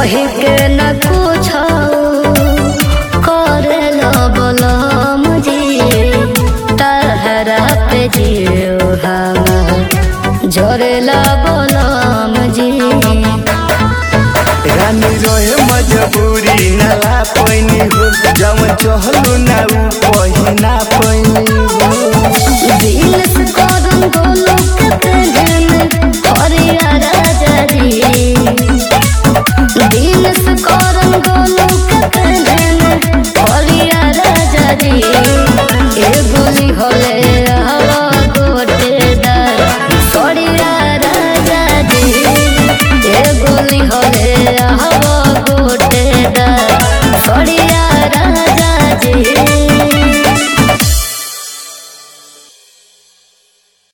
कहे के न कुछ करे बलम जी तहरा पे जियो हम झरेला बलम जी रानी रहे मजबूरी नाला पैनी हो जवन चहलो ना उ पहिना पैनी हो दिल से करम गोलू के प्रेम हरिया राजा जी दिल से करम गोलू के प्रेम हरिया राजा जी ए बोली होले हवा गोटे दर सरिया राजा जी ए बोली होले हवा गोटे दर सरिया